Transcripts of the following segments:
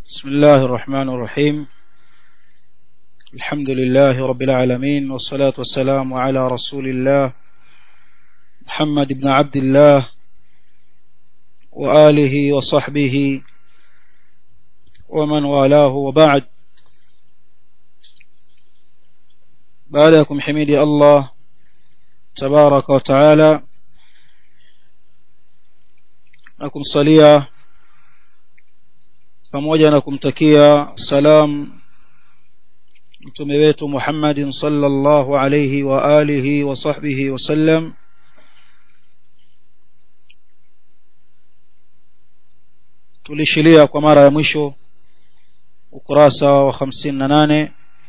بسم الله الرحمن الرحيم الحمد لله رب العالمين والصلاة والسلام على رسول الله محمد بن عبد الله وآله وصحبه ومن والاه وبعد بعدكم حميدي الله تبارك وتعالى na kumsalia pamoja na kumtakia salam mtume wetu Muhammadin sallallahu alayhi wa alihi wa sahbihi wasallam tulishilia kwa mara ya mwisho ukurasa wa 58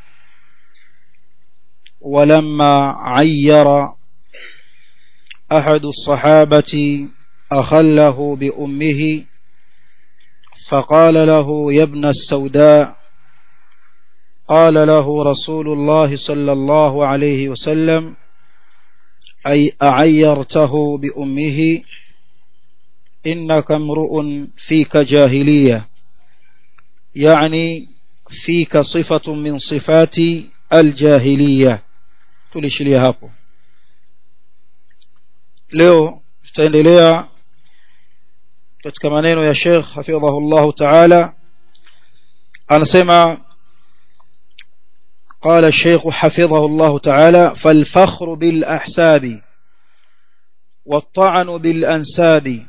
ولما عير أحد الصحابة أخله بأمه فقال له يا ابن السوداء قال له رسول الله صلى الله عليه وسلم أي أعيرته بأمه إنك امرؤ فيك جاهلية يعني فيك صفة من صفات الجاهلية tulishilia hapo leo tutaendelea katika maneno ya Sheikh hafidhahullah ta'ala anasema قال الشيخ حفظه الله تعالى فالفخر بالأحساب والطعن بالأنساب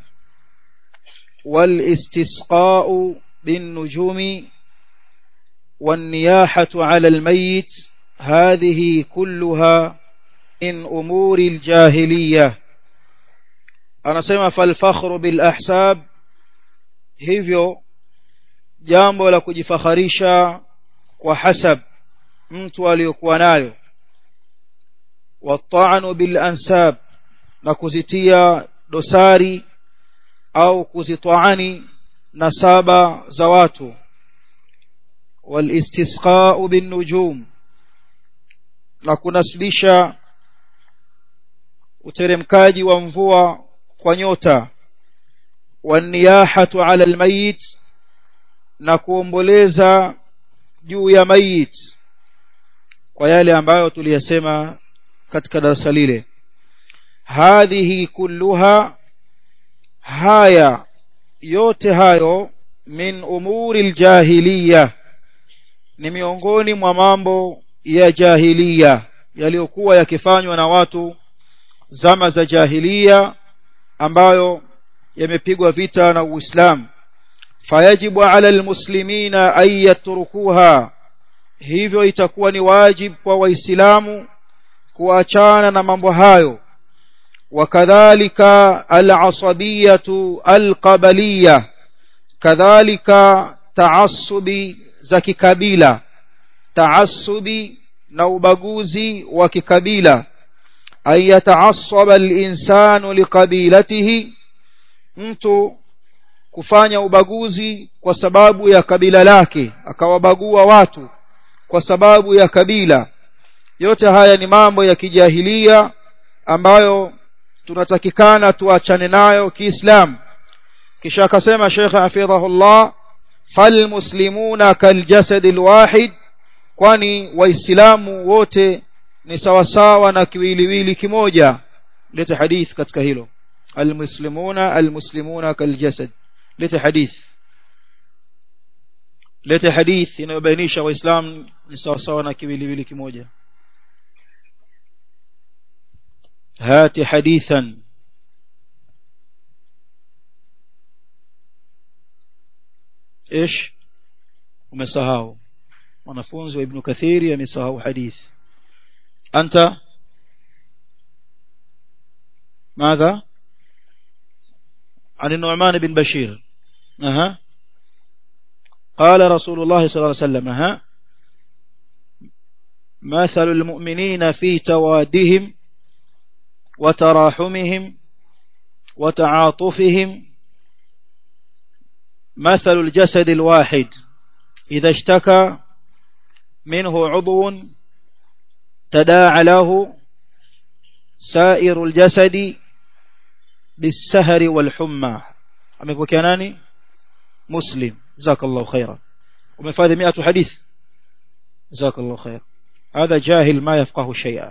والاستسقاء بالنجوم والنياحة على الميت هذه كلها من أمور الجاهلية anasema falfakhru bil ahsab hivyo jambo la kujifakharisha kwa hasab mtu aliyokuwa nayo wata'anu bil ansab na kuzitia dosari au kuzitwaani nasaba za watu wal istisqa'u bin nujum na kunasibisha uteremkaji wa mvua kwa nyota waniyahatu ala almayit na kuomboleza juu ya mayit kwa yale ambayo tuliyasema katika darasa lile hadhihi kulluha haya yote hayo min umuri aljahiliya ni miongoni mwa mambo ya jahiliya yaliyokuwa yakifanywa na watu zama za jahiliya ambayo yamepigwa vita na Uislamu fayajibu ala almuslimina an yatrukuha hivyo itakuwa ni wajib kwa waislamu kuachana na mambo hayo wakadhalika alasabiyatu alqabaliya kadhalika taassubi za kikabila taassubi na ubaguzi wa kikabila أن يتعصب الإنسان لقبيلته mtu kufanya ubaguzi kwa sababu ya kabila lake akawabagua watu kwa sababu ya kabila yote haya ni mambo ya kijahilia ambayo tunatakikana tuachane nayo kiislamu kisha akasema Sheikh hafidhahullah falmuslimuna kaljasad alwahid kwani waislamu wote ni sawasawa na kiwiliwili kimoja lete hadith katika hilo almuslimuna almuslimuna kaljasad lete hadith lete hadith inayobainisha waislamu ni sawasawa na kiwiliwili kimoja hati hadithan ايش umesahau mwanafunzi wa ibn kathiri amesahau hadith أنت ماذا عن النعمان بن بشير أها قال رسول الله صلى الله عليه وسلم أها مثل المؤمنين في توادهم وتراحمهم وتعاطفهم مثل الجسد الواحد إذا اشتكى منه عضو تداعى له سائر الجسد بالسهر والحمى amepokea nani muslim jazakallahu khaira umefadhi 100 hadith jazakallahu khair هذا جاهل ما يفقه شيئا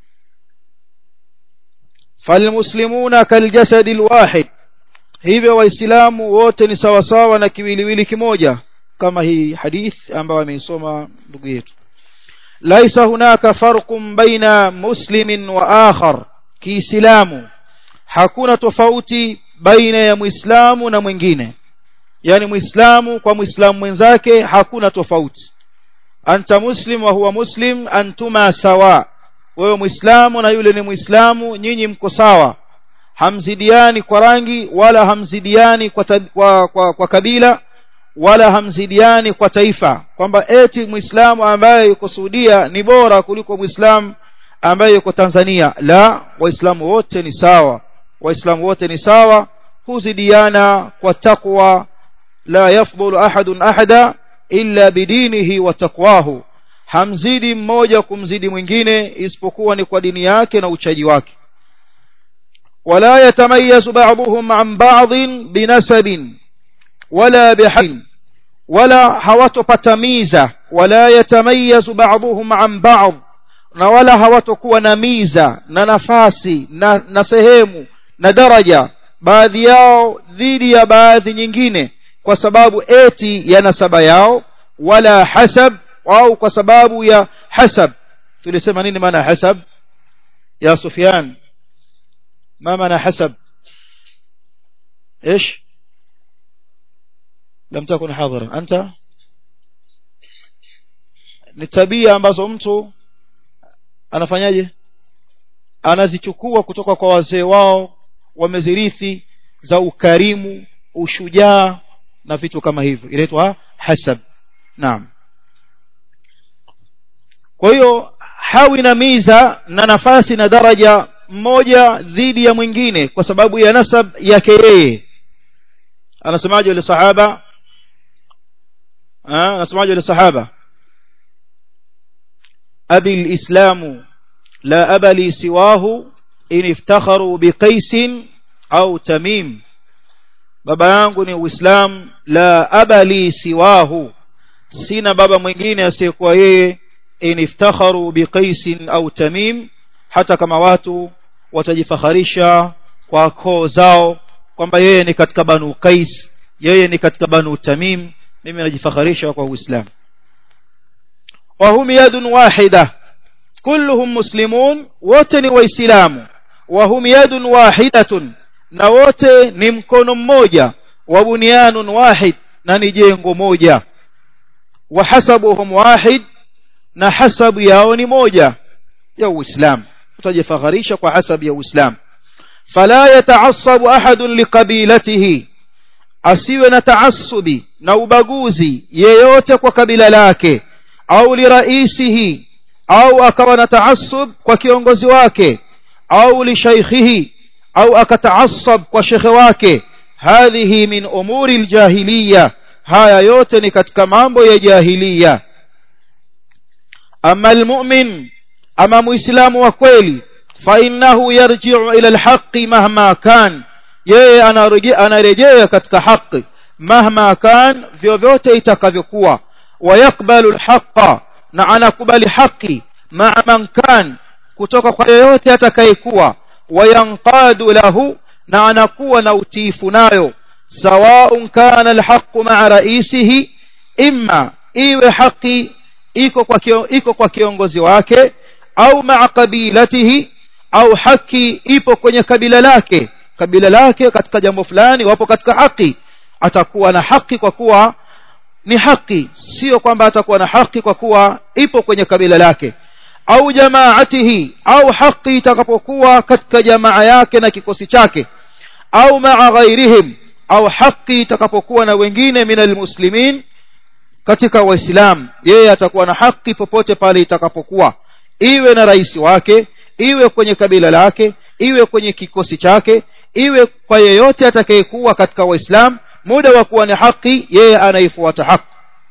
فالمسلمون كالجسد الواحد hivyo waislamu wote ni sawa sawa na kiwiliwili kimoja kama hii hadith ambayo ameisoma ndugu yetu laisa hunaka farqun baina muslimin wa akhar kiislamu hakuna tofauti baina ya muislamu na mwingine yani muislamu kwa muislamu mwenzake hakuna tofauti anta muslim wa huwa muslim antuma sawa wewe muislamu na yule ni muislamu nyinyi mko sawa hamzidiani kwa rangi wala hamzidiani kwa, kwa, kwa, kwa kabila wala hamzidiani kwa taifa kwamba eti muislamu ambaye yuko Saudia ni bora kuliko muislamu ambaye yuko Tanzania la waislamu wote ni sawa waislamu wote ni sawa huzidiana kwa takwa la yafdhulu ahadun ahada illa bidinihi wa taqwahu hamzidi mmoja kumzidi mwingine isipokuwa ni kwa dini yake na uchaji wake ولا يتميز بعضهم عن بعض بنسب ولا بحين ولا hawatopatamiza ولا يتميز بعضهم عن بعض na wala hawatokuwa na miza na nafasi na, na sehemu na daraja baadhi yao dhidi ya baadhi nyingine kwa sababu eti ya nasaba yao wala hasab au kwa sababu ya hasab tulisema nini maana hasab ya Sufyan ما معنى حسب ايش لم تكن حاضرا انت ni tabia ambazo mtu anafanyaje anazichukua kutoka kwa wazee wao wamezirithi za ukarimu ushujaa na vitu kama hivyo inaitwa hasab naam kwa hiyo hawi na miza na nafasi na daraja mmoja dhidi ya mwingine kwa sababu ya nasab yake yeye anasemaje yule sahaba ah anasemaje yule sahaba abi alislamu la abali siwahu in iftakharu biqais au tamim baba yangu ni uislamu la abali siwahu sina baba mwingine asiyekuwa yeye in iftakharu biqais au tamim hata kama watu watajifakharisha kwa koo zao kwamba yeye ni katika banu Qais yeye ni katika banu Tamim mimi najifakharisha kwa Uislamu wa hum yadun wahida kulluhum muslimun wote ni waislamu wa hum yadun wahidatun na wote ni mkono mmoja wa bunyanun wahid na ni jengo moja wa hasabuhum wahid na hasabu yao ni moja ya Uislamu utajifakharisha kwa hasabu ya Uislamu fala yataassabu ahadun liqabilatihi asiwe na taassubi na ubaguzi yeyote kwa kabila lake au liraisihi au akawa na taassub kwa kiongozi wake au lishaykhihi au akataassab kwa shekhe wake hadhihi min umuri aljahiliya haya yote ni katika mambo ya jahiliya ama almu'min ama muislamu wa kweli fa innahu yarji'u ila alhaqqi mahma kan yeye anarejea katika haki mahma kan vyovyote itakavyokuwa wayakbalu alhaqqa na anakubali haki ma'a man kan kutoka kwa yeyote atakayekuwa wayanqadu lahu na anakuwa na utiifu nayo sawaun kana alhaqqu ma'a raisihi imma iwe haki iko kwa kio, iko kwa kiongozi wake au ma'a qabilatihi au haki ipo kwenye kabila lake kabila lake katika jambo fulani wapo katika haki atakuwa na haki kwa kuwa ni haki sio kwamba atakuwa na haki kwa kuwa ipo kwenye kabila lake au jamaatihi au haki itakapokuwa katika jamaa yake na kikosi chake au maa ghairihim au haki itakapokuwa na wengine minal muslimin katika waislamu yeye atakuwa na haki popote pale itakapokuwa iwe na rais wake iwe kwenye kabila lake iwe kwenye kikosi chake iwe kwa yeyote atakayekuwa katika waislamu muda wa kuwa ni haki yeye anaifuata haki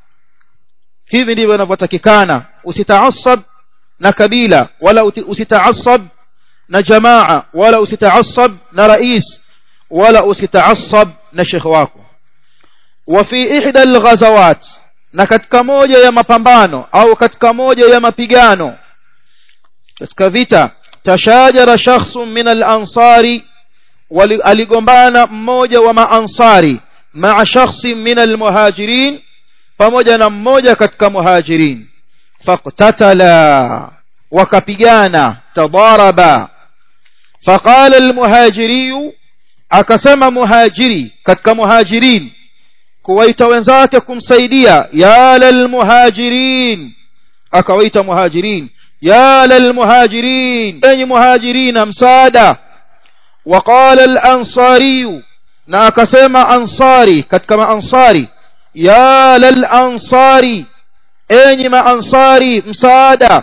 hivi ndivyo inavyotakikana usitaasab na kabila wala usitaasab na jamaa wala usitaasab na rais wala usitaasab na shekhe wako وفي إحدى الغزوات na katika moja ya mapambano au katika moja ya mapigano katika vita tashajara shakhsun min al-ansari aligombana mmoja wa maansari maa shakhsin min al-muhajirin pamoja na mmoja katika muhajirin faqtatala wakapigana tadaraba faqala al-muhajiri akasema muhajiri katika muhajirin kuwaita wenzake kumsaidia ya lalmuhajirin akawaita muhajirin ya lalmuhajirin enyi muhajirina msaada waqala alansariyu na akasema ansari katika maansari ya lalansari enyi maansari msaada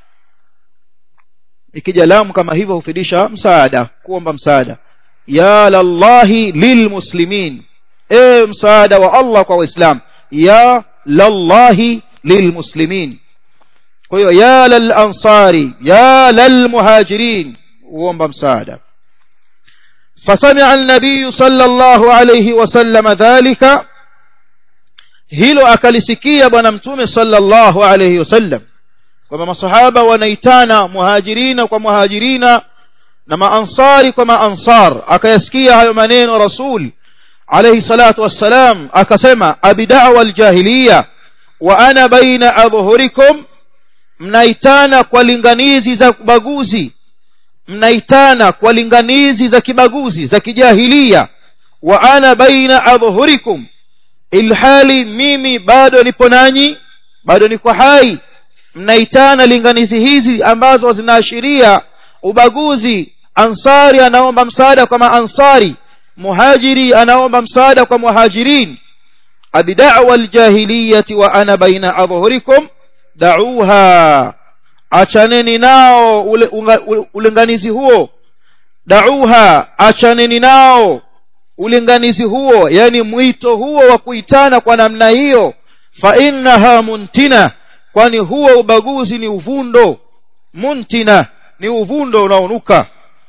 ikija lamu kama hivyo hufidisha msaada kuomba msaada ya lallahi lilmuslimin e msaada wa Allah kwa waislamu ya lallahi lilmuslimin kwa hiyo ya lal ansari ya lal muhajirin uomba msaada فسمع النبي صلى الله عليه وسلم ذلك hilo akalisikia bwana mtume sallallahu alayhi wasallam kwamba masahaba wanaitana muhajirina kwa muhajirina na maansari kwa maansar akayasikia hayo maneno rasul alayhi salatu wassalam akasema abidawa aljahiliya wa ana baina adhhurikum mnaitana kwa linganizi za kubaguzi mnaitana kwa linganizi za kibaguzi za kijahilia wa ana baina adhhurikum ilhali mimi bado nipo nanyi bado niko hai mnaitana linganizi hizi ambazo zinaashiria ubaguzi ansari anaomba msaada kwa maansari muhajiri anaomba msaada kwa muhajirin abidawa aljahiliyati wa ana baina adhhurikum da'uha achaneni nao ule, ulinganizi huo da'uha achaneni nao ulinganizi huo yani mwito huo wa kuitana kwa namna hiyo fa innaha muntina kwani huo ubaguzi ni uvundo muntina ni uvundo unaonuka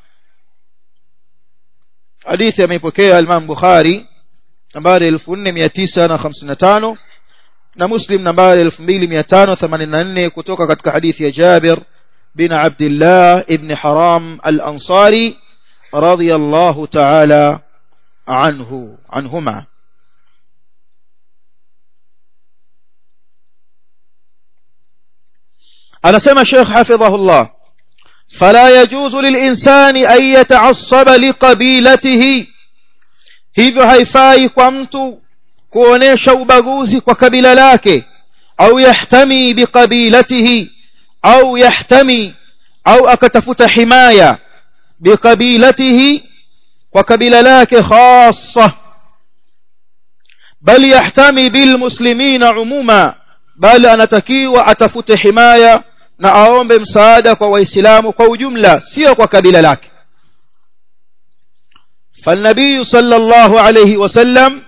hadithi ameipokea Imam Bukhari nambari 4955 na Muslim nambari 2584 kutoka katika hadithi ya Jabir bin Abdullah ibn Haram al-Ansari radiyallahu ta'ala anhu anhuma anasema Sheikh hafidhahullah فلا يجوز للإنسان أن يتعصب لقبيلته hivyo haifai kwa mtu kuonesha ubaguzi kwa kabila lake au yahtami biqabilatihi au yahtami au akatafuta himaya biqabilatihi kwa kabila lake khassa bal yahtami bilmuslimina umuma bal anatakiwa atafute himaya na aombe msaada kwa waislamu kwa ujumla sio kwa kabila lake فالنبي صلى الله عليه وسلم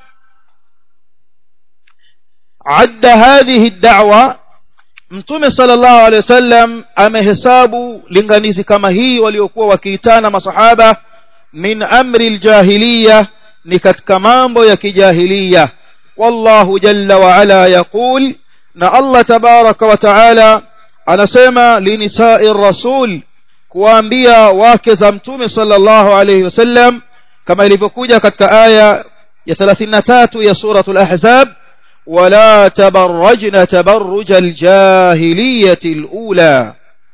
عد هذه الدعوة mtume sallallahu alaihi wasallam amehesabu linganizi kama hii waliokuwa wakiitana masahaba min amri aljahiliya ni katika mambo ya kijahiliya wallahu jalla wa ala yaqul na Allah tabaraka wa taala anasema linisai rasul kuwaambia wake za mtume sallallahu alaihi wasallam kama ilivyokuja katika aya ya 33 ya suratul ahzab ولا تبرجن تبرج الجاهلية الأولى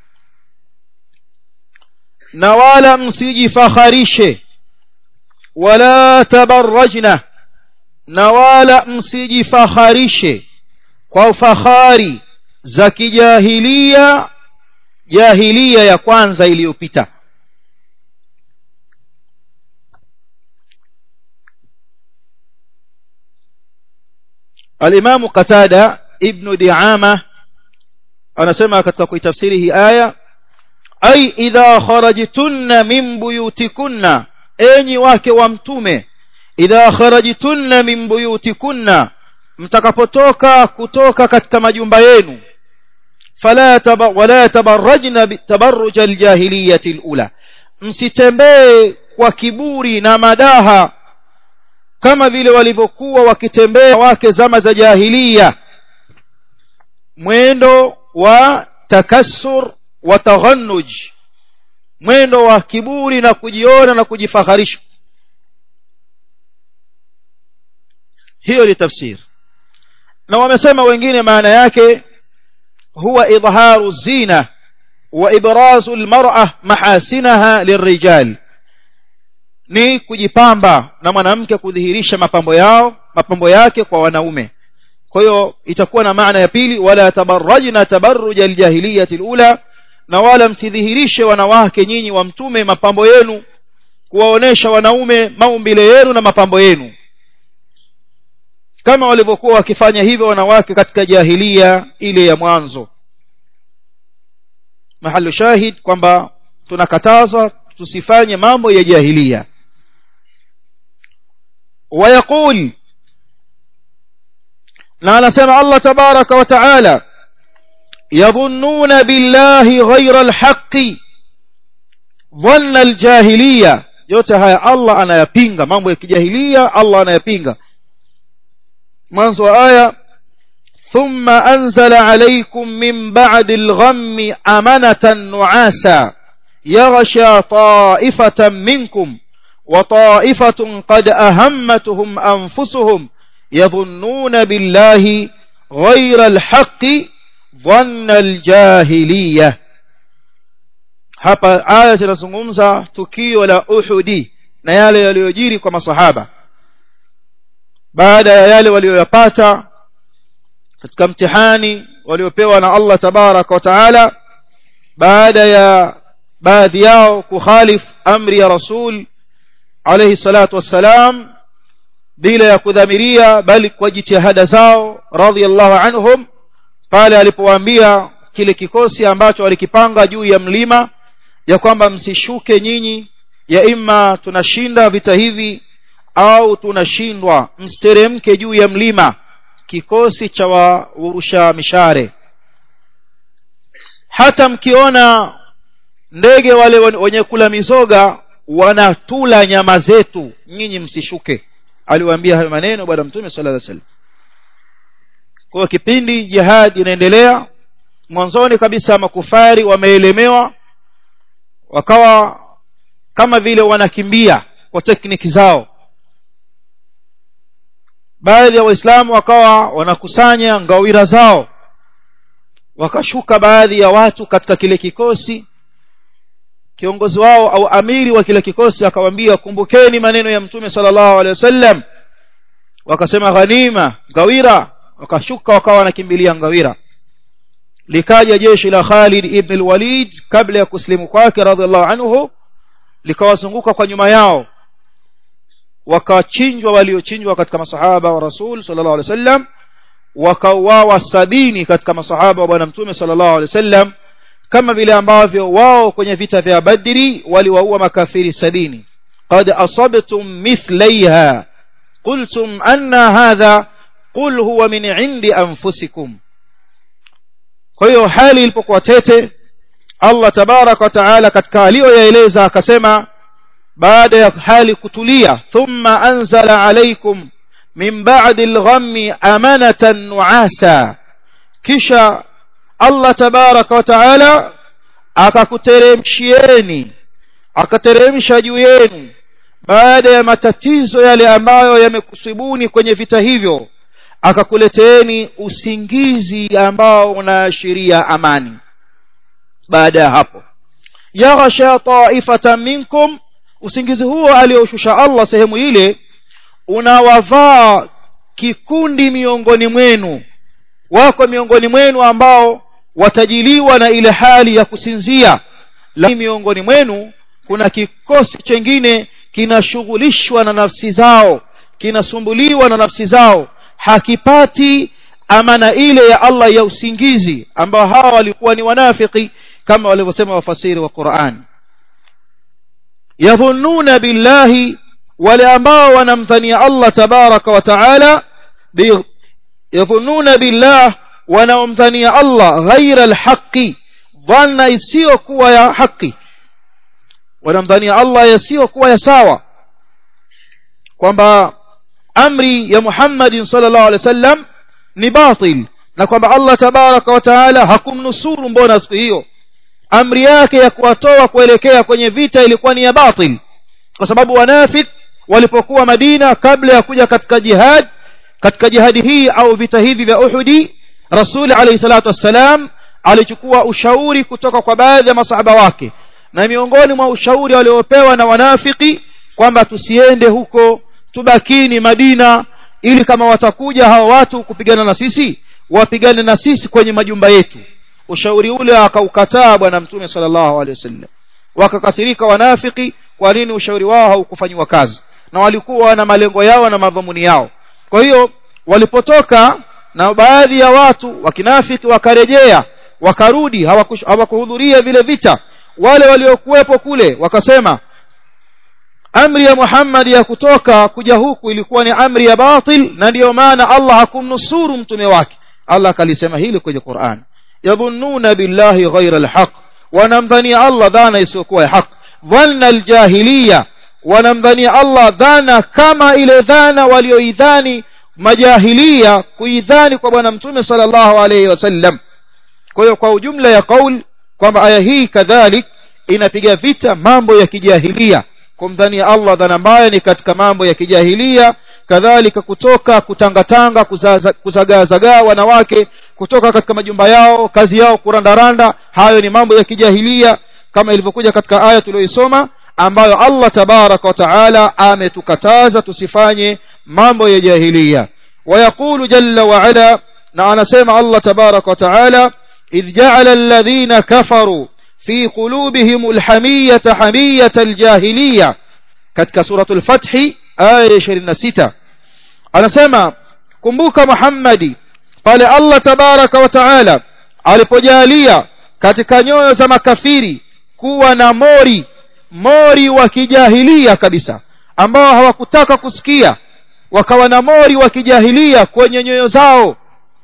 نوالا مسيجي فخريشه ولا تبرجن نوالا مسيجي فخريشه kwa fahari za kijahilia jahilia ya kwanza iliyopita الإمام قتادة ابن دعامة أنا سمع كتك تفسيره آية أي إذا خرجتن من بيوتكن أني واك وامتومه إذا خرجتن من بيوتكن mtakapotoka kutoka katika majumba yenu fala taba, wala tabarrajna tabarruj aljahiliyati alula msitembee kwa kiburi na madaha kama vile walivyokuwa wakitembea wake zama za jahiliya mwendo wa takassur wa taghannuj mwendo wa kiburi na kujiona na kujifaharisha hiyo ni tafsiri na wamesema wengine maana yake huwa idharu zina wa ibrazu almar'a mahasinaha lirrijal ni kujipamba na mwanamke kudhihirisha mapambo yao mapambo yake kwa wanaume kwa hiyo itakuwa na maana ya pili wala tabarrajna tabarruj aljahiliyati alula na wala msidhihirishe wanawake nyinyi wa mtume mapambo yenu kuwaonesha wanaume maumbile yenu na mapambo yenu kama walivyokuwa wakifanya hivyo wanawake katika jahilia ile ya mwanzo mahalu shahid kwamba tunakatazwa tusifanye mambo ya jahilia ويقول na anasema Allah tabaraka wa taala yadhunnuna billahi ghayra alhaqi dhanna aljahiliya yote haya Allah anayapinga mambo ya kijahilia Allah anayapinga mwanzo wa aya ثم أنزل عليكم من بعد الغم أمنة نعاسا يغشى طائفة منكم وطائفة قد أهمتهم أنفسهم يظنون بالله غير الحق ظن الجاهلية hapa aya zinazungumza tukio la Uhudi na yale yaliyojiri kwa masahaba baada ya yale walioyapata katika mtihani waliopewa na Allah tabaraka wa taala baada ya baadhi yao kukhalif amri ya rasul alayhi salatu wassalam bila ya kudhamiria bali kwa jitihada zao radhiallahu anhum pale alipowaambia kile kikosi ambacho walikipanga juu ya mlima ya kwamba msishuke nyinyi ya imma tunashinda vita hivi au tunashindwa msteremke juu ya mlima kikosi cha waurusha mishare hata mkiona ndege wale wenye kula mizoga wanatula nyama zetu nyinyi msishuke aliwaambia hayo maneno bwana mtume sallallahu alaihi wasallam kwa kipindi jihad inaendelea mwanzoni kabisa makufari wameelemewa wakawa kama vile wanakimbia kwa tekniki zao baadhi ya waislamu wakawa wanakusanya ngawira zao wakashuka baadhi ya watu katika kile kikosi kiongozi wao au amiri wa kile kikosi akawaambia kumbukeni maneno ya mtume sallallahu alaihi wasallam wakasema ghanima ngawira wakashuka wakawa wanakimbilia ngawira likaja jeshi la Khalid ibn al-Walid kabla ya kuslimu kwake radhiallahu anhu likawazunguka kwa nyuma yao wakachinjwa waliochinjwa katika masahaba wa Rasul sallallahu alaihi wasallam wakauawa sabini katika masahaba wa bwana mtume sallallahu alaihi wasallam kama vile ambavyo wao kwenye vita vya Badri waliwaua makafiri sabini qad asabtum mithlaiha qultum anna hadha qul huwa min indi anfusikum kwa hiyo hali ilipokuwa tete Allah tabarak wa taala katika aliyoyaeleza akasema baada ya hali kutulia thumma anzala alaykum min ba'di al-ghammi amanatan nu'asa kisha Allah tabaraka wa taala akakuteremshieni akateremsha juu yenu baada ya matatizo yale ambayo yamekusibuni kwenye vita hivyo akakuleteeni usingizi ambao unaashiria amani baada ya hapo yaghsha ta'ifatan minkum usingizi huo alioshusha Allah sehemu ile unawavaa kikundi miongoni mwenu wako miongoni mwenu ambao watajiliwa na ile hali ya kusinzia lakini miongoni mwenu kuna kikosi chengine kinashughulishwa na nafsi zao kinasumbuliwa na nafsi zao hakipati amana ile ya Allah ya usingizi ambao hawa walikuwa ni wanafiki kama walivyosema wafasiri wa Qur'an yadhunnuna billahi wale ambao wanamdhania Allah tabaraka wa taala yadhunnuna billah wanaomdhania Allah ghaira alhaqi dhanna isiyokuwa ya haki wanamdhania Allah yasiyokuwa ya sawa kwamba amri ya Muhammad sallallahu alaihi wasallam ni batil na kwamba Allah tabaraka wa taala hakumnusuru mbona siku hiyo amri yake ya kuwatoa kuelekea kwenye vita ilikuwa ni ya batil kwa sababu wanafik walipokuwa Madina kabla ya kuja katika jihad katika jihadi hii au vita hivi vya Uhudi Rasul alayhi salatu wassalam alichukua ushauri kutoka kwa baadhi ya masahaba wake na miongoni mwa ushauri waliopewa na wanafiki kwamba tusiende huko tubakini Madina ili kama watakuja hao watu kupigana na sisi wapigane na sisi kwenye majumba yetu ushauri ule akaukataa bwana mtume sallallahu alaihi wasallam wakakasirika wanafiki kwa nini ushauri wao haukufanywa kazi na walikuwa na malengo yao na madhumuni yao kwa hiyo walipotoka na baadhi ya watu wakinafiki wakarejea wakarudi hawakuhudhuria vile vita wale waliokuwepo kule wakasema amri ya Muhammad ya kutoka kuja huku ilikuwa ni amri ya batil na ndiyo maana Allah hakumnusuru mtume wake Allah akalisema hili kwenye Qur'an yabunnuna billahi ghayra alhaq wanamdhania Allah dhana isiyokuwa ya haq dhanna aljahiliya wanamdhania Allah dhana kama ile dhana walioidhani majahilia kuidhani kwa bwana mtume sallallahu alayhi wasallam kwa hiyo kwa ujumla ya kauli kwamba aya hii kadhalik inapiga vita mambo ya kijahilia kumdhania Allah dhana mbaya ni katika mambo ya kijahilia kadhalika kutoka kutangatanga kuzagaazagaa wanawake kutoka katika majumba yao kazi yao kurandaranda hayo ni mambo ya kijahilia kama ilivyokuja katika aya tuliyoisoma ambayo Allah tabaraka wa taala ametukataza tusifanye mambo ya jahilia ويقول جل وعلا na anasema Allah tabaraka wa taala idh ja'ala alladhina kafaru fi qulubihim alhamiyata hamiyata aljahiliya katika suratul fath aya 26 anasema kumbuka Muhammadi pale Allah tabaraka wa taala alipojalia katika nyoyo za makafiri kuwa na mori mori wa kijahilia kabisa ambao hawakutaka kusikia wakawa na mori wa kijahilia kwenye nyoyo zao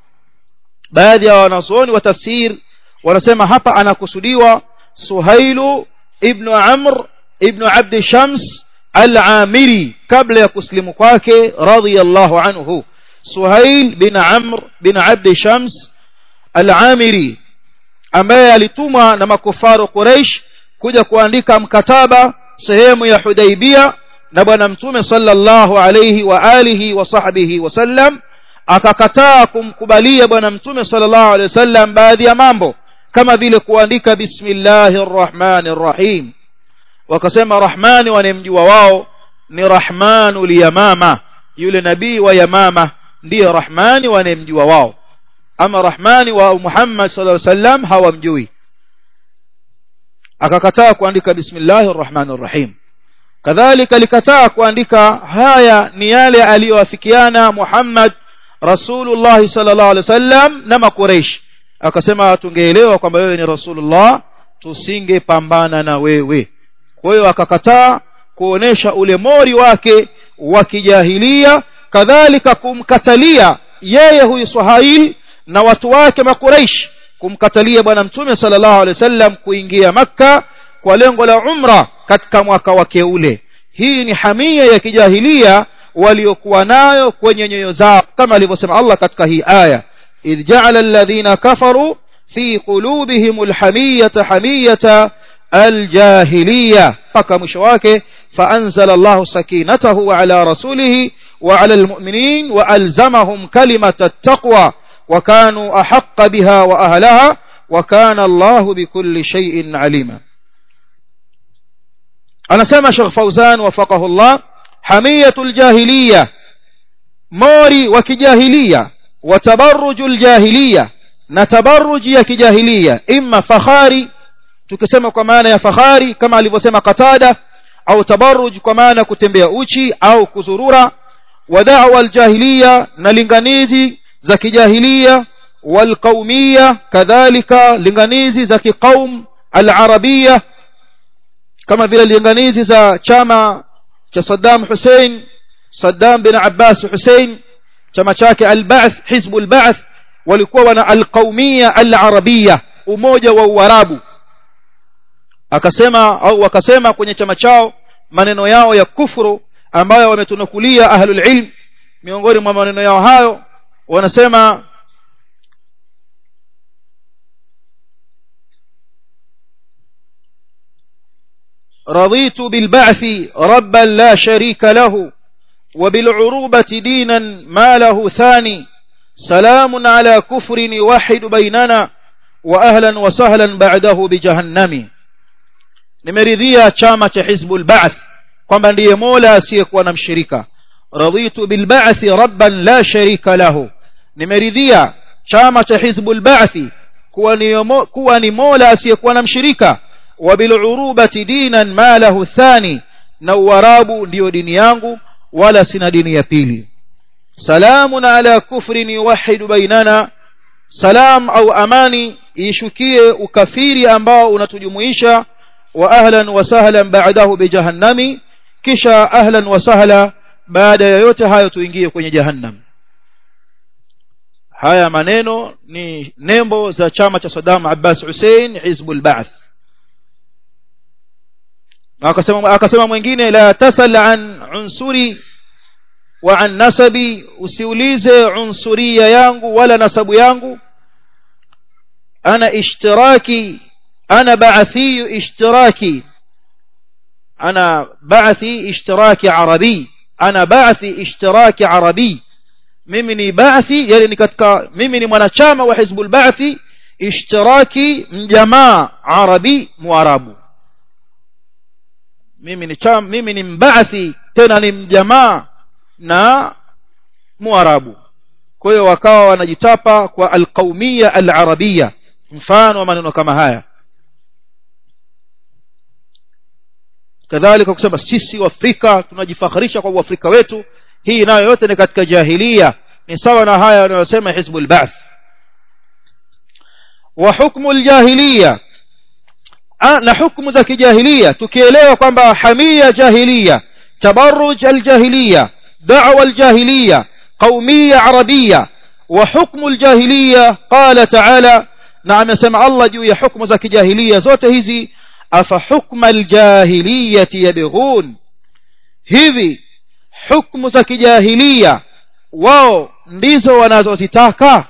baadhi ya wanazuoni wa tafsir wanasema hapa anakusudiwa Suhailu ibn Amr ibn Abd Shams al-Amiri kabla ya kuslimu kwake radhiyallahu anhu Suhail bin Amr bin Abd Shams al-Amiri ambaye alitumwa na makufaru Quraysh kuja kuandika mkataba sehemu ya Hudaibia na bwana mtume sallallahu alayhi wa alihi wa sahbihi wasallam akakataa kumkubalia bwana mtume sallallahu alayhi wasallam baadhi ya mambo kama vile kuandika bismillahir rahmanir rahim wakasema rahmani wanemjua wao ni rahmanul yamama yule nabii wa yamama ndiye rahmani wanemjua wao ama rahmani wa Muhammad sallallahu alaihi wasallam hawamjui akakataa kuandika bismillahir rahmanir rahim kadhalika alikataa kuandika haya ni yale aliyoafikiana Muhammad Rasulullah sallallahu alaihi wasallam na makureish akasema tungeelewa kwamba wewe ni Rasulullah tusingepambana na wewe kwa hiyo akakataa kuonesha ule mori wake wa kijahilia kadhalika kumkatalia yeye huyu Suhail na watu wake makureish kumkatalia bwana mtume sallallahu alaihi wasallam kuingia makka kwa lengo la umra katika mwaka wake ule hii ni hamia ya kijahilia waliokuwa nayo kwenye nyoyo zao kama alivyosema Allah katika hii aya idh ja'ala alladhina kafaru fi qulubihim alhamiyata hamiyata aljahiliya mpaka mwisho wake فأنزل الله سكينته على رسوله وعلى المؤمنين وألزمهم كلمة التقوى وكانوا أحق بها وأهلها وكان الله بكل شيء عليما أنا سمع شيخ فوزان وفقه الله حمية الجاهلية موري وكجاهلية وتبرج الجاهلية نتبرج يا كجاهلية إما فخاري tukisema kwa maana ya fahari kama alivyosema Qatada au tabarruj kwa maana kutembea uchi au kuzurura wa da'wa aljahiliya na linganizi za kijahilia walqaumia kadhalika linganizi za kiqaum alarabia kama vile linganizi za chama cha Saddam Hussein Saddam bin Abbas Hussein chama chake al-Ba'th Hizb al-Ba'th walikuwa wana al-qaumia al-arabia umoja wa uarabu akasema au wakasema kwenye chama chao maneno yao ya kufuru ambayo wametunukulia ahlul ilm miongoni mwa maneno yao hayo wanasema رضيت بالبعث ربا لا شريك له وبالعروبة دينا ما له ثاني سلام على كفر يوحد بيننا وأهلا وسهلا بعده بجهنم nimeridhia chama cha hizbul ba'th kwamba ndiye mola asiyekuwa na mshirika raditu bil ba'thi rabban la sharika lahu nimeridhia chama cha hizbul ba'thi kuwa ni kuwa ni mola asiyekuwa na mshirika wa bil urubati dinan ma lahu thani na uarabu ndiyo dini yangu wala sina dini ya pili salamun ala kufrin yuwahidu bainana salam au amani ishukie ukafiri ambao unatujumuisha wa ahlan wa sahlan ba'dahu bijahannami kisha ahlan wa sahla baada ya yote hayo tuingie kwenye jahannam haya maneno ni nembo za chama cha Saddam Abbas Hussein Hizbul Ba'th akasema akasema mwingine la tasal an unsuri wa an nasabi usiulize unsuria yangu wala nasabu yangu ana ishtiraki ana ba'thi ishtiraki ana ba'thi ishtiraki arabi ana ba'thi ishtiraki arabi mimi ni ba'thi yani ni katika mimi ni mwanachama wa hizbul ba'thi ishtiraki mjamaa arabi muarabu mimi ni cham mimi ni mbaathi tena ni mjamaa na muarabu kwa hiyo wakawa wanajitapa kwa alqaumia alarabia mfano wa maneno kama haya kadhalika kusema sisi waafrika tunajifakharisha kwa uafrika wetu hii nayo yote ni katika jahilia ni sawa na haya wanayosema hizbul ba'th wa hukmu aljahiliya na hukumu za kijahilia tukielewa kwamba hamia jahilia tabarruj aljahiliya da'wa aljahiliya qaumiyya arabia wa hukmu aljahiliya qala ta'ala na amesema Allah juu ya hukumu za kijahilia zote hizi afa hukma aljahiliyati yabghun hivi hukumu za kijahilia wao ndizo wanazozitaka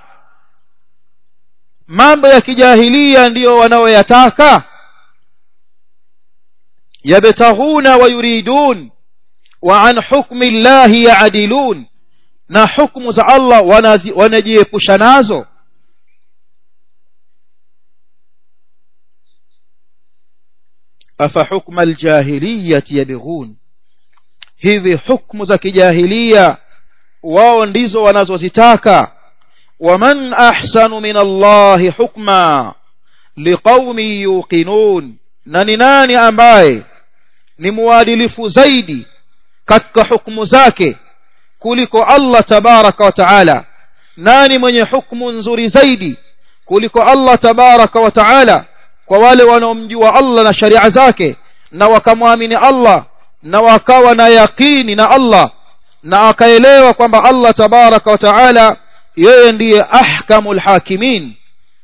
mambo ya kijahilia ndiyo wanaoyataka يبتغون ويريدون وعن حكم الله يعدلون na hukumu za Allah wanajiepusha nazo afa hukma aljahiliyati yabghun hivi hukumu za kijahilia wao ndizo wanazozitaka waman ahsanu min Allahi hukma liqaumin yuqinun na ni nani ambaye ni muadilifu zaidi katika hukumu zake kuliko Allah tabaraka wa taala nani mwenye hukumu nzuri zaidi kuliko Allah tabaraka wa taala kwa wale wanaomjua Allah na sharia zake na wakamwamini Allah na wakawa na yaqini na Allah na akaelewa kwamba Allah tabaraka wa taala yeye ndiye ahkamul hakimin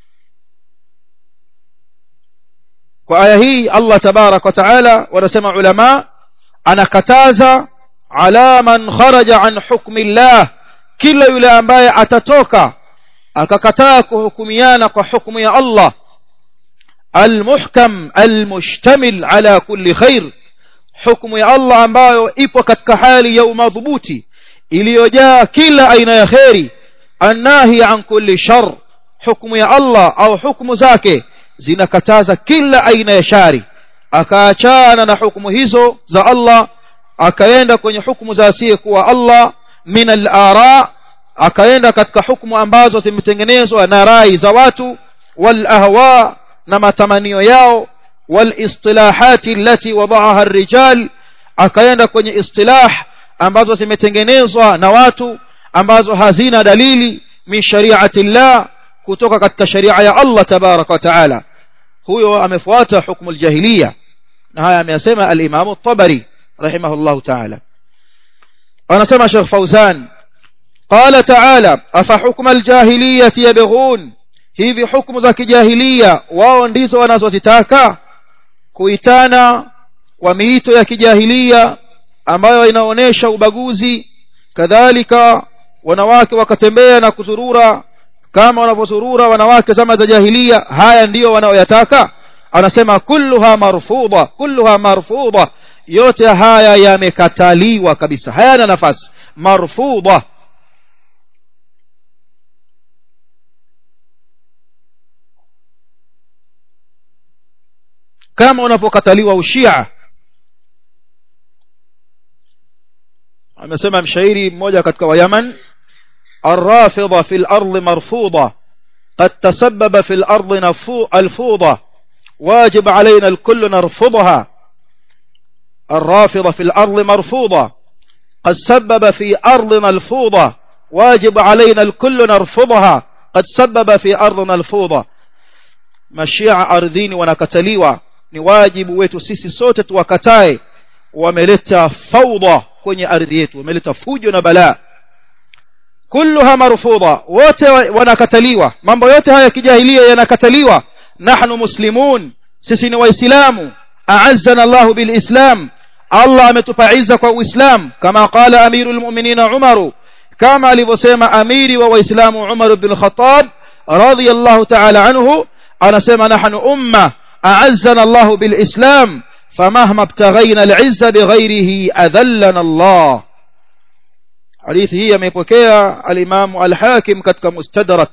kwa aya hii Allah tabarak wa taala wanasema ulama anakataza ala man kharaja an hukmi Allah kila yule ambaye atatoka akakataa kuhukumiana kwa hukumu ya Allah almuhkam almushtamil ala kulli khair hukumu ya Allah ambayo ipo katika hali ya umadhubuti iliyojaa kila aina ya khairi annahi an kulli shar hukumu ya Allah au hukumu zake zinakataza kila aina ya shari akaachana na hukumu hizo za Allah akaenda kwenye hukumu za asiyekuwa Allah min al-ara akaenda katika hukumu ambazo zimetengenezwa na rai za watu wal ahwa na matamanio yao wal istilahati allati wadaaha ar-rijal akaenda kwenye istilah ambazo zimetengenezwa na watu ambazo hazina dalili min shari'ati Allah kutoka katika sharia ya Allah tabaraka wa taala huyo amefuata hukumu aljahiliya na haya ameyasema al-Imam at-Tabari rahimahullah taala anasema Sheikh Fauzan قال تعالى أفحكم الجاهلية يبغون hivi hukumu za kijahiliya wao ndizo wanazozitaka kuitana kwa miito ya kijahiliya ambayo inaonesha ubaguzi kadhalika wanawake wakatembea na kuzurura kama wanavyozurura wanawake zama za jahiliya haya ndiyo wanaoyataka anasema kulluha marfudha kulluha marfudha yote haya yamekataliwa kabisa hayana nafasi marfudha kama unapokataliwa ushia amesema mshairi mmoja katika wa Yaman الرافضة في الأرض مرفوضة قد تسبب في الأرض الفوضى واجب علينا الكل نرفضها الرافضة في الأرض مرفوضة قد سبب في أرضنا الفوضى واجب علينا الكل نرفضها قد سبب في أرضنا الفوضى مشيع أرضين ونكتليوا ni wajibu wetu sisi sote tuwakatae wameleta faudha kwenye ardhi yetu wameleta fujo na balaa kulluha marfudha wote wanakataliwa mambo yote haya kijahilia yanakataliwa nahnu muslimun sisi ni waislamu a'azzana Allah bilislam Allah ametupa izza kwa uislam kama qala amirul mu'minin Umar kama alivyosema amiri wa waislamu Umar ibn Khattab radiyallahu ta'ala anhu anasema nahnu umma أعزنا الله بالإسلام فمهما ابتغينا العزة بغيره أذلنا الله حديث هي ميبوكيا الإمام الحاكم كتك مستدرك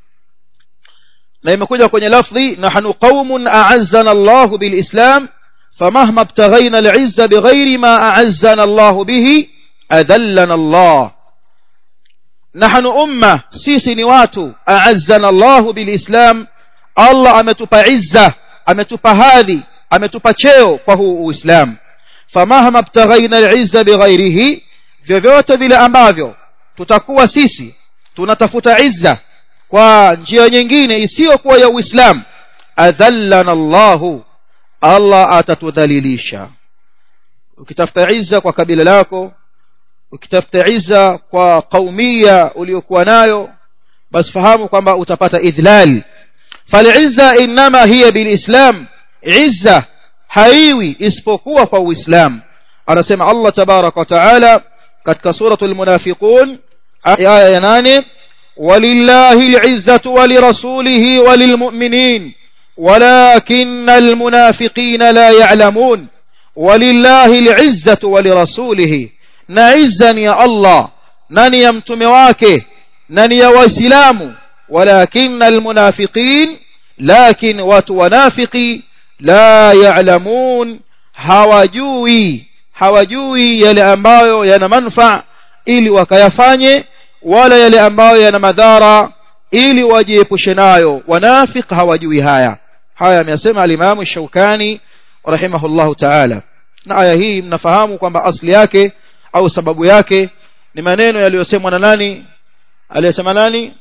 لما كجا كوني لفظي نحن قوم أعزنا الله بالإسلام فمهما ابتغينا العزة بغير ما أعزنا الله به أذلنا الله نحن أمة سيسي نواتو أعزنا الله بالإسلام الله أمتب عزة ametupa hadhi ametupa cheo kwa huu uislamu famahma btaghaina al'izza bighairihi vyovyote vile ambavyo tutakuwa sisi tunatafuta izza kwa njia nyingine isiyokuwa ya uislamu adhallana Allahu Allah atatudhalilisha ukitafuta izza kwa kabila lako ukitafuta izza kwa kaumia uliokuwa nayo basi fahamu kwamba utapata idhlal فالعزة إنما هي بالإسلام عزة haiwi isipokuwa kwa uislamu anasema Allah tabarak wa taala katika suratul munafiqun aya ya 8 walillahi al'izzatu wa lirasulihi wa lilmu'minin walakinna almunafiqina la ya'lamun walillahi al'izzatu wa lirasulihi na izza ni ya Allah nani ya mtume wake nani ya waislamu ولكن المنافقين لكن وتنافقي لا يعلمون hawajui hawajui yale ambayo yana manfaa ili wakayafanye wala yale ambayo yana madhara ili wajiepushe nayo wanafiq hawajui haya haya amesema al-Imam Shaukani rahimahullahu ta'ala na aya hii mnafahamu kwamba asli yake au sababu yake ni maneno yaliyosemwa na nani aliyesema nani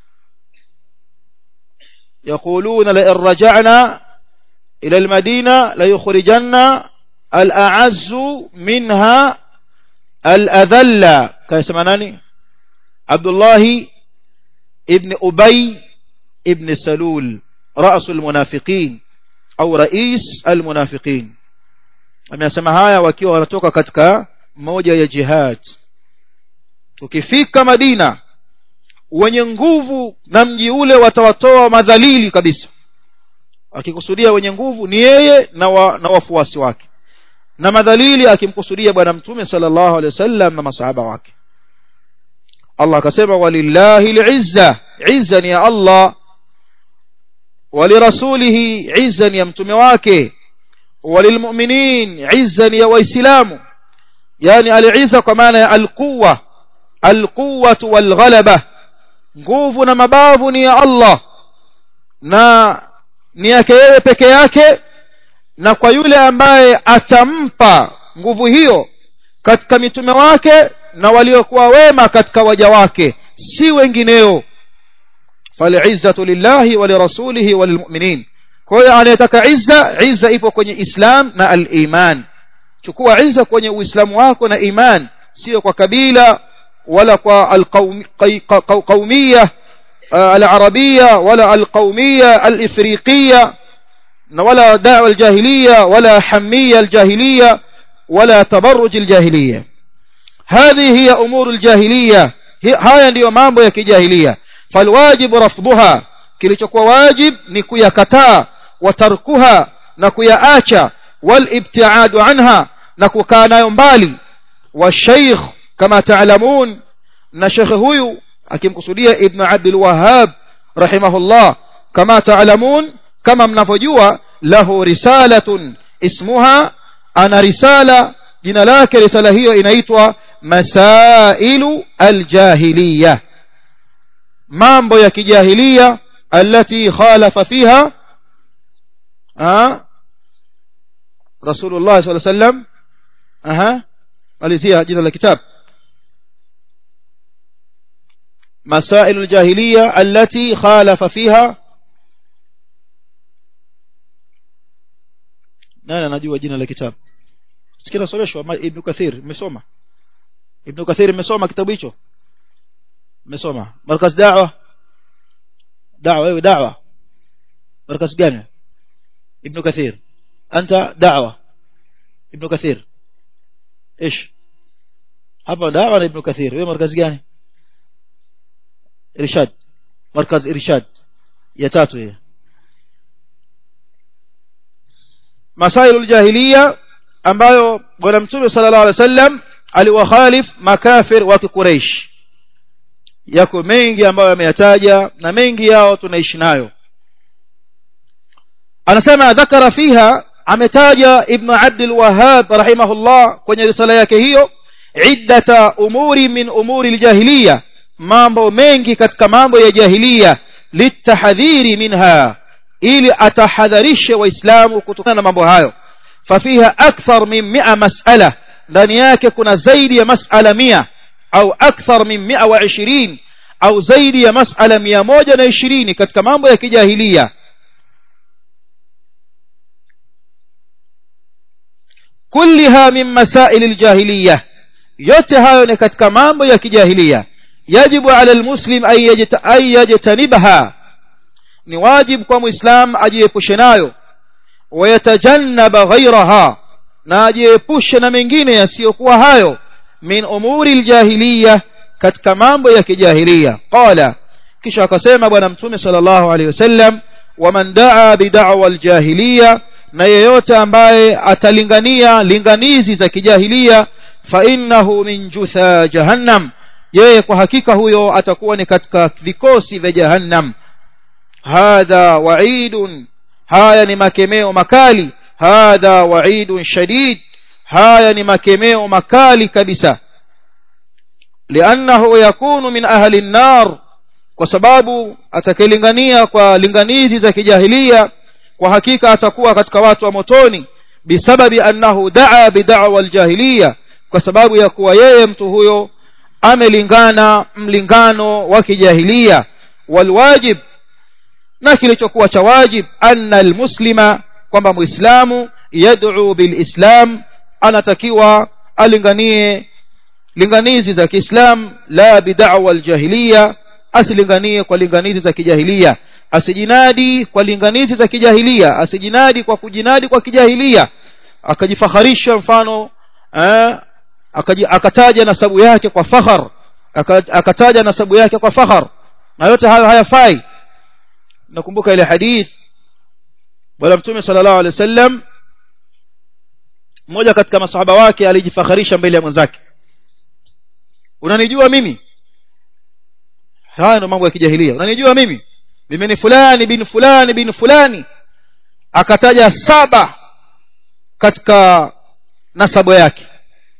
يقولون لئن رجعنا إلى المدينة ليخرجن الأعز منها الأذل كيسمعناني عبد الله ابن أبي ابن سلول رأس المنافقين أو رئيس المنافقين amesema haya wakiwa wanatoka katika moja ya jihad tukifika Madina wenye nguvu na mji ule watawatoa madhalili kabisa akikusudia wenye nguvu ni yeye na, wa, na wafuasi wake na madhalili akimkusudia bwana mtume sallallahu alaihi wasallam na masahaba wake Allah akasema walillahi al'izza izza ni ya Allah walirasulihi izza ni ya mtume wake walilmu'minin izza ni ya waislamu yani al-izza kwa maana ya al-quwwa al-quwwatu wal-ghalaba nguvu na mabavu ni ya Allah na ni yake yeye peke yake na kwa yule ambaye atampa nguvu hiyo katika mitume wake na waliokuwa wema katika waja wake si wengineo falizzatu lillahi wa lirasulihi wa lilmu'minin kwa hiyo anayetaka izza izza ipo kwenye islam na al-iman chukua izza kwenye uislamu wako na iman sio kwa kabila wala kwa القومية العربية ولا القومية الإفريقية ولا دعوة الجاهلية ولا حمية الجاهلية ولا تبرج الجاهلية هذه هي أمور الجاهلية هاي ndio mambo ya kijahiliya falwajib rafdhuha kilichokuwa wajib ni kuyakataa wa tarkuha na kuyaacha walibtiadu anha na kukaa nayo mbali والشيخ كما تعلمون na shekhe huyu akimkusudia ibn abdul wahhab rahimahullah kama taalamun kama mnavyojua lahu risalatun ismuha ana risala jina lake risala hiyo inaitwa masailu aljahiliya mambo ya kijahiliya التي خالف فيها أه رسول الله صلى الله عليه وسلم أها ماليزيا جدا الكتاب مسائل الجاهلية التي خالف فيها nani anajua jina la kitabu sikina someshwa ibn kathir mmesoma ibn kathir mmesoma kitabu hicho mmesoma markaz da'wa da'wa wewe da'wa markaz gani ibn kathir anta da'wa ibn kathir ايش hapa da'wa na ibn kathir wewe markaz gani irshad markaz irshad ya tatu hiyo masailu jahiliya ambayo bwana mtume sallallahu alaihi wasallam aliwakhalif makafir wa kiquraish yako mengi ambayo ameyataja na mengi yao tunaishi nayo anasema dhakara fiha ametaja ibn abd alwahhab rahimahullah kwenye risala yake hiyo iddata umuri min umuri aljahiliya mambo mengi katika mambo ya jahiliya litahadhiri minha ili atahadharishe waislamu kutokana na mambo hayo fafiha akthar min 100 mas'ala ndani yake kuna zaidi ya mas'ala 100 au akthar min 120 au zaidi ya mas'ala 120 katika mambo ya kijahilia kulliha min masail aljahiliya yote hayo ni katika mambo ya kijahilia yajibu ala almuslim ay yajtanibha ni wajib kwa muislam ajiepushe nayo wayatajannaba ghairaha na ajiepushe na mengine yasiyokuwa hayo min umuri aljahiliya katika mambo ya kijahiliya qala kisha akasema bwana mtume sallallahu alaihi wasallam waman daa bid'wa aljahiliya na yeyote ambaye atalingania linganizi za kijahiliya fa innahu min jutha jahannam yeye kwa hakika huyo atakuwa ni katika vikosi vya jahannam hadha wa'idun haya ni makemeo makali hadha wa'idun shadid haya ni makemeo makali kabisa liannahu yakunu min ahli an-nar kwa sababu atakayelingania kwa linganizi za kijahilia kwa hakika atakuwa katika watu wa motoni bisababi annahu daa bid'wa al-jahiliya kwa sababu ya kuwa yeye mtu huyo amelingana mlingano wa kijahilia walwajib na kilichokuwa cha wajib anna almuslima kwamba muislamu yad'u bilislam anatakiwa alinganie linganizi za Kiislam la bid'wa aljahiliya asilinganie kwa linganizi za kijahiliya asijinadi kwa linganizi za kijahiliya asijinadi kwa kujinadi kwa kijahiliya akajifaharisha mfano eh, akataja nasabu yake kwa fakhar akataja nasabu yake kwa fakhar na yote hayo hayafai nakumbuka ile hadith bwana mtume sallallahu alaihi wasallam mmoja katika masahaba wake alijifakharisha mbele ya mwenzake unanijua mimi haya ndio mambo ya kijahilia unanijua mimi mimi ni fulani bin fulani bin fulani akataja saba katika nasabu yake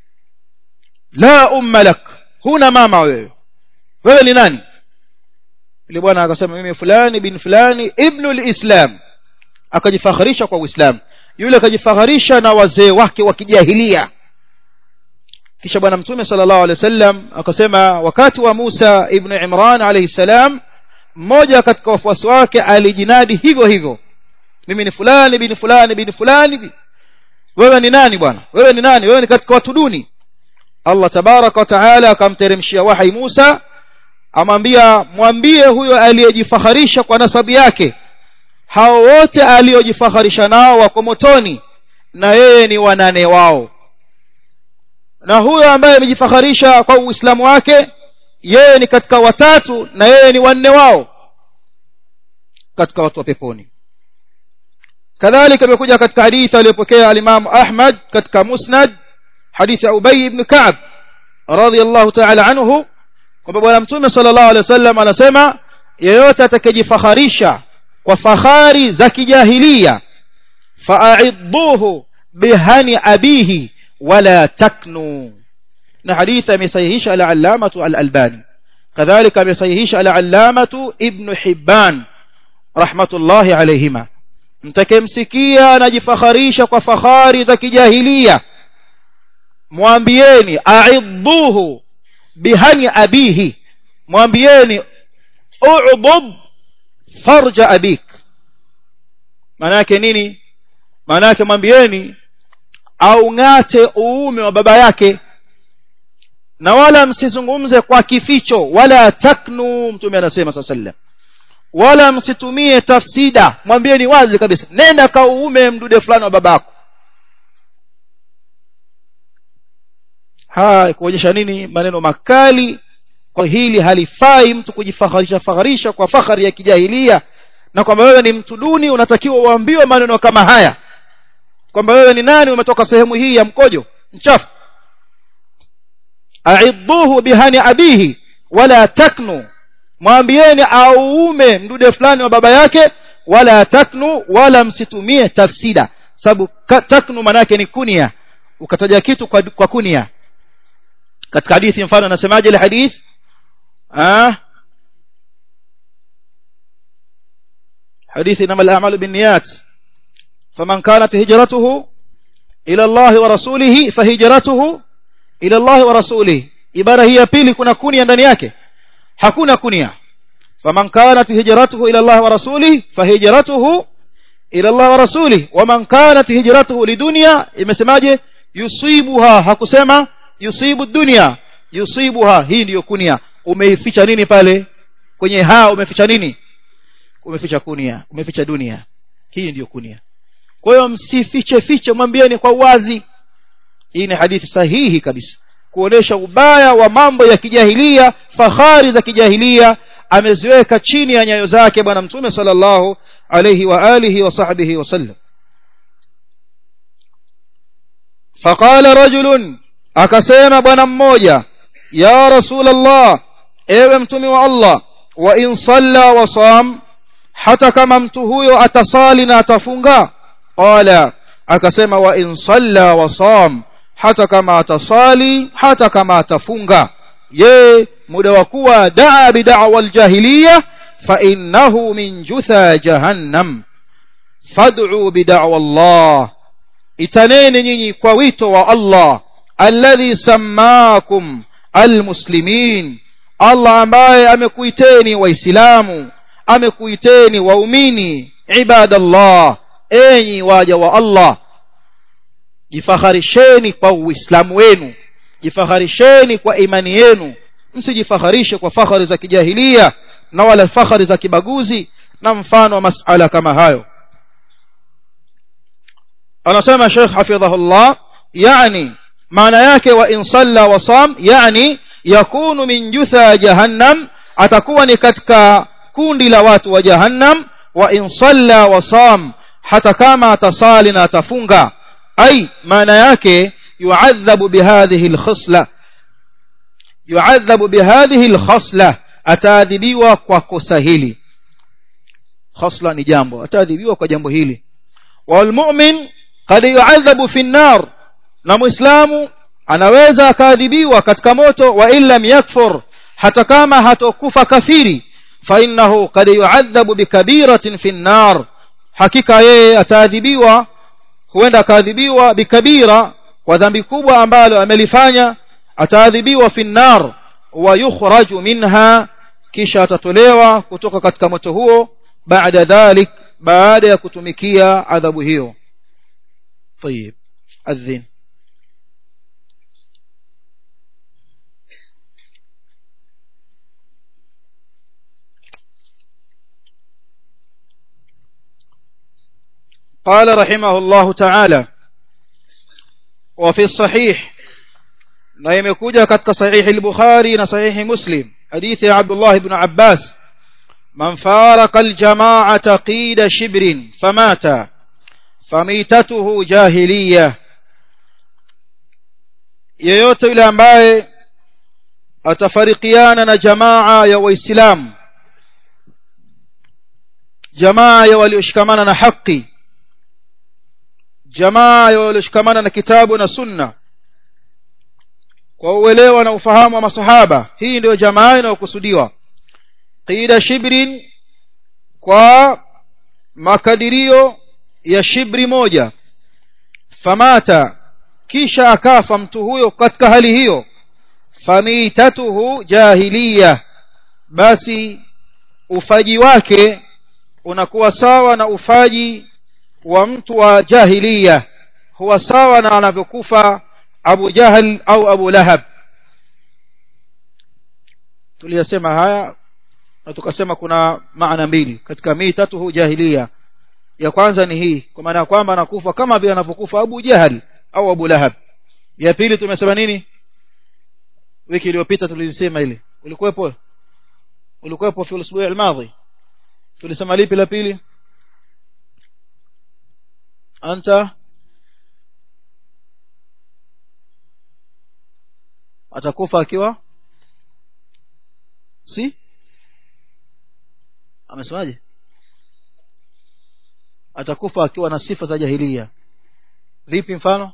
la umma lak huna mama wewe wewe ni nani yule bwana akasema mimi fulani bin fulani ibnu lislam akajifakharisha kwa uislamu yule akajifakharisha na wazee wake wa kijahilia kisha bwana mtume sallallahu alaihi wasallam akasema wakati wa Musa ibn Imran alayhi salam mmoja katika wafuasi wake alijinadi hivyo hivyo mimi ni fulani bin fulani bin fulani wewe ni nani bwana wewe ni nani wewe ni katika watu duni Allah tabaraka wa taala akamteremshia wahai Musa amwambia mwambie huyo aliyejifaharisha kwa nasabu yake hao wote aliojifaharisha nao wako motoni na yeye ni wanane wao na huyo ambaye amejifaharisha kwa uislamu wake yeye ni katika watatu na yeye ni wanne wao katika watu wa peponi kadhalika imekuja katika hadithi aliyopokea al-Imam Ahmad katika Musnad hadithi ya Ubay ibn Ka'b radiyallahu ta'ala anhu kwamba bwana mtume sallallahu alaihi wasallam anasema yeyote atakayejifakharisha kwa fahari za kijahilia fa'idduhu bihani abihi wala taknu na hadithi amesahihisha al-allamatu al-albani kadhalika amesahihisha al-allamatu ibn hibban rahmatullahi alayhima mtakemsikia anajifakharisha kwa fahari za kijahilia mwambieni a'idduhu bihani abihi mwambieni u'dub farja abik maana yake nini maana yake mwambieni au ng'ate uume wa baba yake na wala msizungumze kwa kificho wala taknu mtume anasema saa sallam wala msitumie tafsida mwambieni wazi kabisa nenda kauume mdude fulani wa babako haya kuonyesha nini maneno makali kwa hili halifai mtu kujifaharisha faharisha kwa fahari ya kijahilia na kwamba wewe ni mtu duni unatakiwa uambiwe maneno kama haya kwamba wewe ni nani umetoka sehemu hii ya mkojo mchafu aidduhu bihani abihi wala taknu mwambieni auume mdude fulani wa baba yake wala taknu wala msitumie tafsida sababu taknu maana yake ni kunia ukataja kitu kwa, kwa kunia katika hadithi mfano anasemaje ile hadith ah حديث إنما الأعمال بالنيات فمن كانت هجرته إلى الله ورسوله فهجرته إلى الله ورسوله ibara hii ya pili kuna kunia ndani yake hakuna kunia faman kanat hijratuhu ila Allah wa rasulih fahijratuhu ila Allah wa rasulih waman kanat hijratuhu lidunya imesemaje yusibuha hakusema yusibu dunya yusibuha hii ndiyo kunia umeificha nini pale kwenye ha umeficha nini umeficha kunia umeficha dunia hii ndiyo kunia kwa hiyo msifiche fiche mwambieni kwa uwazi hii ni hadithi sahihi kabisa kuonesha ubaya wa mambo ya kijahilia fahari za kijahilia ameziweka chini ya nyayo zake bwana mtume sallallahu alayhi wa alihi wa sahbihi wasallam faqala rajulun akasema bwana mmoja ya rasulullah ewe mtume wa Allah wa in salla wa sam hata kama mtu huyo atasali na atafunga qala akasema wa in salla wa sam hata kama atasali hata kama atafunga ye muda wa kuwa daa bid'awa aljahiliya fa innahu min jutha jahannam fad'u bid'awa Allah itaneni nyinyi kwa wito wa Allah alladhi sammakum almuslimin Allah ambaye amekuiteni waislamu amekuiteni waumini ibadallah enyi waja wa Allah jifakharisheni kwa uislamu wenu jifakharisheni kwa imani yenu msijifaharishe kwa fahari za kijahilia na wala fahari za kibaguzi na mfano wa masala kama hayo anasema Sheikh hafidhahullah yani maana yake wa in salla wa sam yani yakunu min jutha jahannam atakuwa ni katika kundi la watu wa jahannam wa in salla wa sam hata kama atasali na atafunga أي معنى yake يعذب بهذه الخصلة يعذب بهذه الخصلة ataadhibiwa kwa kosa hili khasla ni jambo ataadhibiwa kwa jambo hili walmu'min qad yu'adhabu fi an-nar na muislamu anaweza akaadhibiwa katika moto wa illam yakfur hata kama hatokufa kafiri fa innahu qad yu'adhabu bikabiratin fi an-nar hakika yeye ataadhibiwa huenda akaadhibiwa bikabira kwa dhambi kubwa ambalo amelifanya ataadhibiwa fi nar wa yukhraju minha kisha atatolewa kutoka katika moto huo baada dhalik baada ya kutumikia adhabu hiyo طيب adhin قال رحمه الله تعالى وفي الصحيح na imekuja katika sahihi al-Bukhari na sahihi Muslim hadithi ya Abdullah ibn Abbas man faraka al-jama'ata qida shibrin famata famitatuhu jahiliya yeyote yule ambaye atafarikiana na jamaa ya waislamu jamaa ya walioshikamana na haki jamaa ya walioshikamana na kitabu na sunna kwa uelewa na ufahamu wa masahaba hii ndio jamaa inayokusudiwa qida shibrin kwa makadirio ya shibri moja famata kisha akafa mtu huyo katika hali hiyo famitatuhu jahiliya basi ufaji wake unakuwa sawa na ufaji wa mtu wa jahiliya huwa sawa na anavyokufa Abu Jahal au Abu Lahab tuliyasema haya na tukasema kuna maana mbili katika mitatuhu jahiliya ya kwanza ni hii kwa maana kwamba anakufa kama vile anavyokufa Abu Jahal au Abu Lahab ya pili tumesema nini wiki iliyopita tulisema ile ulikuwepo ulikuwepo fi usbu'i al-madhi tulisema lipi la pili anta atakufa akiwa si amesemaje atakufa akiwa na sifa za jahiliya vipi mfano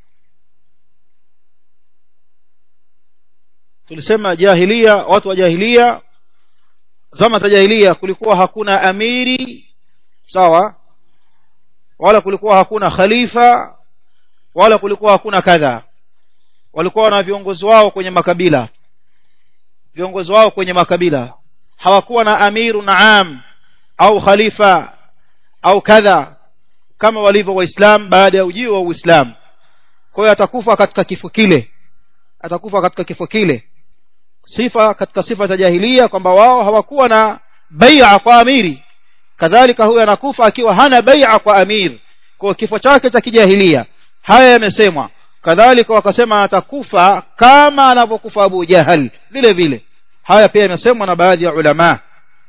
tulisema jahiliya watu wa jahiliya zama za jahiliya kulikuwa hakuna amiri sawa wala kulikuwa hakuna khalifa wala kulikuwa hakuna kadha walikuwa na viongozi wao kwenye makabila viongozi wao kwenye makabila hawakuwa na amiru naam au khalifa au kadha kama walivyo waislam baada ya ujio wa uislamu kwa hiyo atakufa katika kifo kile atakufa katika kifo kile sifa katika sifa za jahilia kwamba wao hawakuwa na bai'a kwa amiri kadhalika huyo anakufa akiwa hana bai'a kwa amir kwa kifo chake cha kijahilia haya yamesemwa kadhalika wakasema atakufa kama anavyokufa Abu Jahal vile vile haya pia yamesemwa na baadhi ya ulama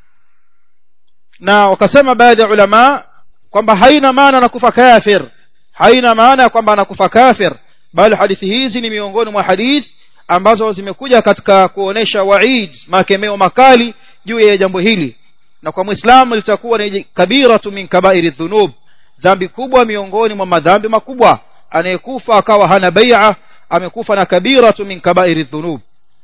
na wakasema baadhi ya ulama kwamba haina maana anakufa kafir haina maana kwamba anakufa kafir bali hadithi hizi ni miongoni mwa hadithi ambazo zimekuja katika kuonesha waid makemeo makali juu ya jambo hili na kwa muislamu litakuwa ni kabiratu min kabairi dhunub dhambi kubwa miongoni mwa madhambi makubwa anayekufa akawa hana bai'a amekufa na kabiratu min kabairi dhunub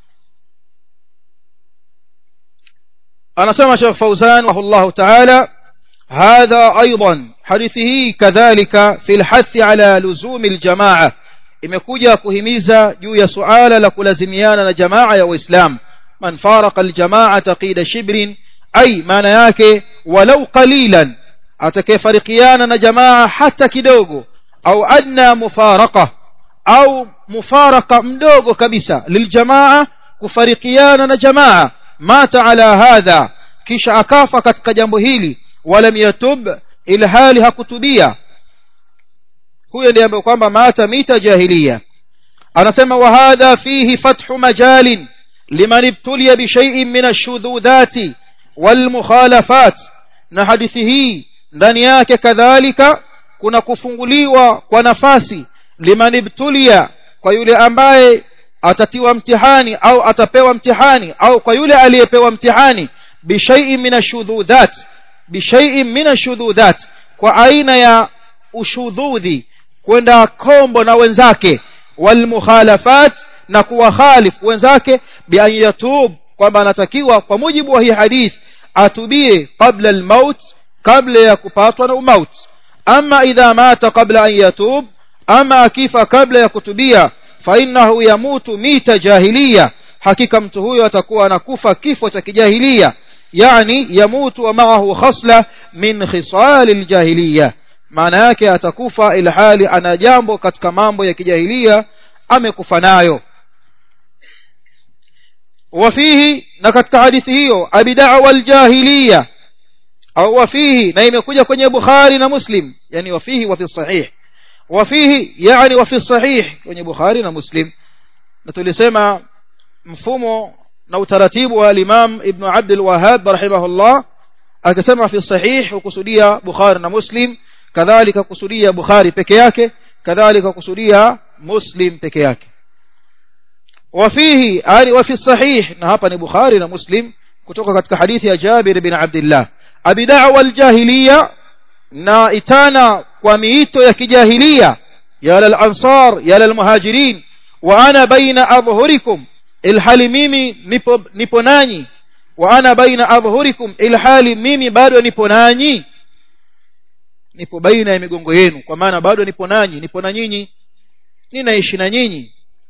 anasema Sheikh Fauzan rahimahullah ta'ala هذا أيضا حديثه كذلك في الحث على لزوم الجماعة imekuja kuhimiza juu ya suala la kulazimiana na jamaa ya Uislamu man farqa aljamaa taqida shibrin ay maana yake walau qalilan atakayefarikiana na jamaa hata kidogo au adna mufaraqa au mufaraka mdogo kabisa liljamaa kufarikiana na jamaa mata ala hadha kisha akafa katika jambo hili walam yatub ilhali hakutubia huyo ndiye ambaye kwamba mata mita jahiliya anasema wa hadha fihi fathu majalin liman ibtuliya bi shay'in min ash-shududati wal mukhalafat na hadithi hii ndani yake kadhalika kuna kufunguliwa kwa nafasi liman ibtuliya kwa yule ambaye atatiwa mtihani au atapewa mtihani au kwa yule aliyepewa mtihani bi shay'in min ash-shududhat bi shay'in min ash-shududhat kwa aina ya ushudhudhi kwenda kombo na wenzake walmukhalafat na kuwakhalifu wenzake bi an yatub kwamba anatakiwa kwa mujibu wa hii hadith atubie qabla almaut kabla ya kupatwa na umaut ama idha mata qabla an yatub ama akifa kabla ya kutubia fa innahu yamutu mita jahiliya hakika mtu huyo atakuwa anakufa kifo cha kijahilia yani yamutu wa ma'ahu khasla min khisal aljahiliya maana yake atakufa ilhali ana jambo katika mambo ya kijahilia amekufa nayo wafihi na katika hadithi hiyo abidaa aljahiliya au wafihi na imekuja kwenye bukhari na muslim yani wafihi wa fi sahih wafihi yani wa fi sahih kwenye bukhari na muslim na tulisema mfumo na utaratibu wa imam ibn abd alwahhab rahimahullah akisema fi sahih hukusudia bukhari na muslim kadhalika kusudia bukhari peke yake kadhalika kusudia muslim peke yake wafihi ani wafi sahih na hapa ni bukhari na muslim kutoka katika hadithi ya jabir bin abdillah abi da'wa aljahiliya na itana kwa miito ya kijahilia ya al-ansar ya al-muhajirin wa ana baina adhhurikum ilhali mimi nipo nipo nanyi wa ana baina adhhurikum ilhali mimi bado nipo nanyi nipo baina ya migongo yenu kwa maana bado nipo nanyi nipo na nyinyi ninaishi na nyinyi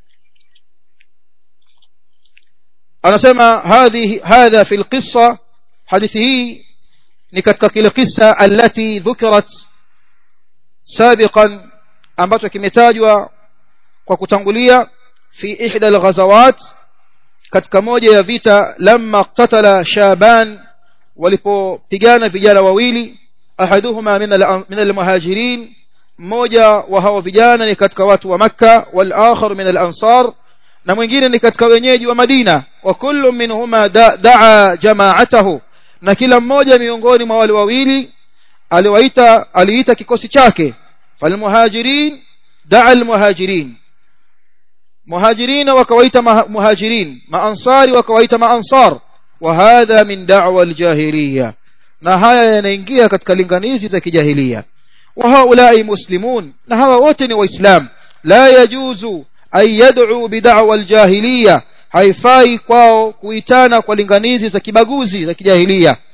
anasema hadhi hadha fi alqissa hadithi hii ni katika kile kisa allati dhukirat sabiqan ambacho kimetajwa kwa kutangulia fi ihda alghazawat katika moja ya vita lamma qatala shaban walipopigana vijana wawili ahaduhuma min almuhajirin mmoja wa hao vijana ni katika watu wa makka wal akhar min al-ansar na mwingine ni katika wenyeji wa madina wa kullu minhuma daa jama'atahu na kila mmoja miongoni mwa wale wawili aliwaita aliita kikosi chake falmuhajirin daa almuhajirin muhajirin wakawaita muhajirin maansari wakawaita maansar wa hadha min da'wa aljahiliya na haya yanaingia katika linganizi za kijahilia wa haulai muslimun na hawa wote ni waislam la yajuzu ay yad'u bid'wa aljahiliya haifai kwao kuitana kwa linganizi za kibaguzi za kijahilia